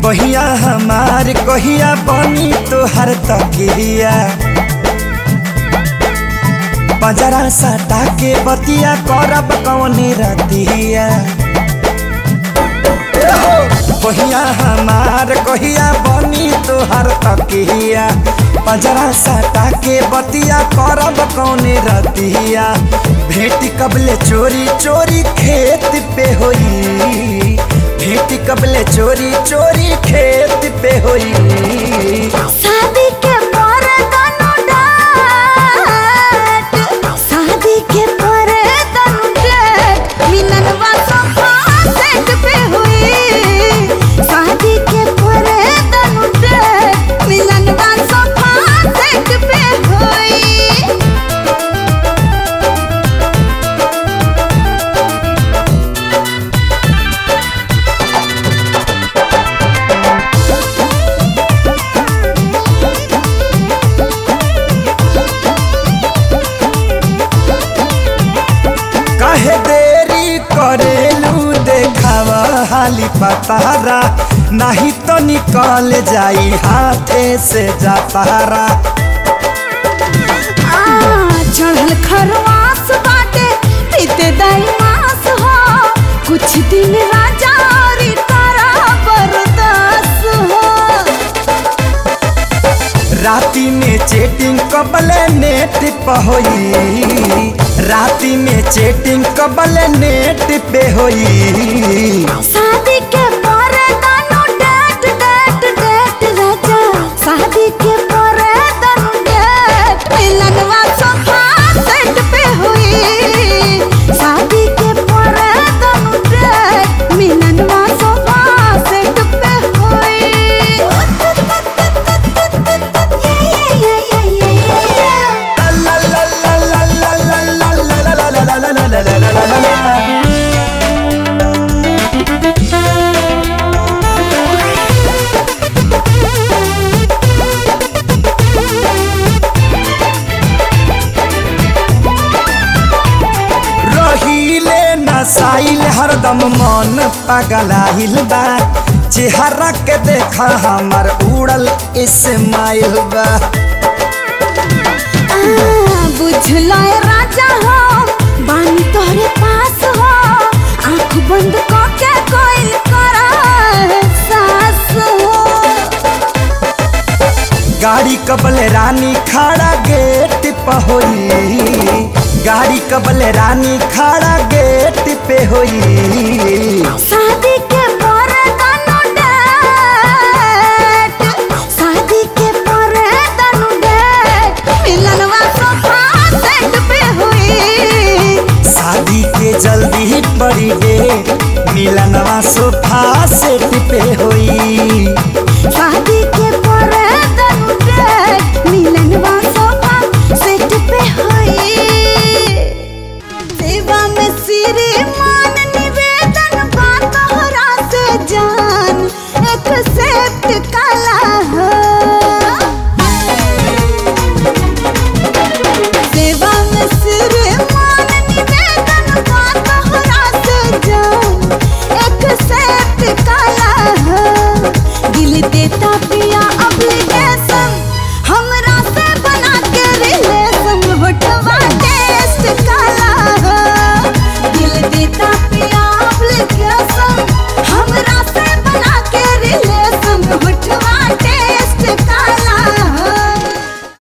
कहिया हमार कहिया बनी तोहर तकिया बजरा सटा के बतिया करब कौनी रतिया कहिया हमार कहिया बनी तोहर तकिया बजरा सटा के बतिया करब कौनी रतिया भेटी कबले चोरी चोरी खेत पे होई भेटी कबले चोरी चोरी खेत पे होई शादी के पर तनु डाट शादी के पर तनु डाट मिलनवा सोफा सेट पे हुई शादी के पर तनु डाट मिलनवा सोफा सेट पे हुई काहे देरी करेलू देखावा हाली पतारा नहीं तो निकल जाई हाथे से जातारा आ, चढ़ल खरवास बाटे पीते दाई मास हो कुछ दिन राजा और तारा बरदास हो राती में चेटिंग कबले नेट पे होई राती में चेटिंग कबले नेट पे होई शादी के पर दानो डेट डेट डेट राजा शादी के पर दानो डेट मिलनवा सोफा सेट पे हुई शादी के पर दानो डेट मिलनवा सोफा सेट पे हुई ला ला ला ला ला ला ला ला ला ला ला ला ला ला ला ला ला ला। रहीले नसाइल हरदम मन पगलाइल बा चेहरा के देखा हमर उड़ल इस्माइल बा बुझलो राजा हो बानी तोहरे पास हो आंख बंद करके कोई करा सास हो गाड़ी कबले रानी खड़ा गेट पे होई गाड़ी कबले रानी खड़ा गेट पे होई सा